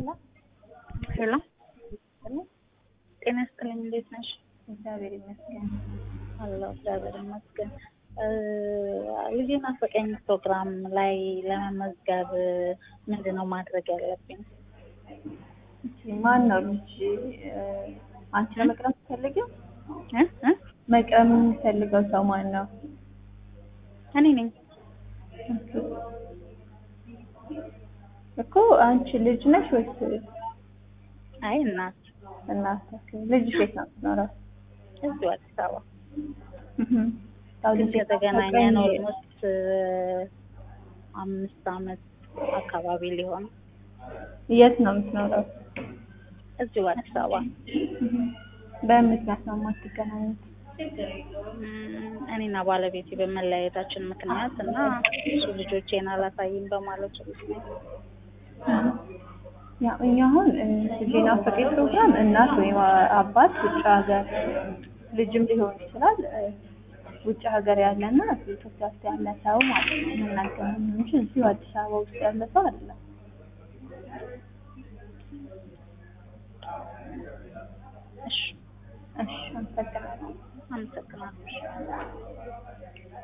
ሄሎ ጤና ይስጥልኝ። እንዴት ነሽ? እግዚአብሔር ይመስገን። አለሁ እግዚአብሔር ይመስገን። ልጄን ናፈቀኝ ፕሮግራም ላይ ለመመዝገብ ምንድን ነው ማድረግ ያለብኝ? ማን ነው ልጅ? አንቺ ለመቅረብ የምትፈልጊው? እ እ መቅረብ የምትፈልገው ሰው ማን ነው? እኔ ነኝ። እኮ አንቺ ልጅ ነሽ ወይስ አይ እናት እናት? ልጅሽ የት ነው የምትኖረው? እዚሁ አዲስ አበባ እህም። ያው ግን ልጅ ከተገናኘን ናፈቀኝ። ኦልሞስት አምስት አመት አካባቢ ሊሆን የት ነው የምትኖረው? እዚሁ አዲስ አበባ እህም። በምን ምክንያት ነው የማትገናኙት? እም፣ እኔና ባለቤቴ በመለያየታችን ምክንያት እና እሱ ልጆቼን አላሳይም በማለቱ ምክንያት ያው እኛ አሁን ልጅ ናፈቀኝ ፕሮግራም እናት ወይም አባት ውጭ ሀገር ልጅም ሊሆን ይችላል እ፣ ውጭ ሀገር ያለና ኢትዮጵያ ውስጥ ያለ ሰው ማለት ነው የምናገናኘው እንጂ እዚሁ አዲስ አበባ ውስጥ ያለ ሰው አይደለም። እሺ እሺ፣ አመሰግናለሁ። አመሰግናለሁ።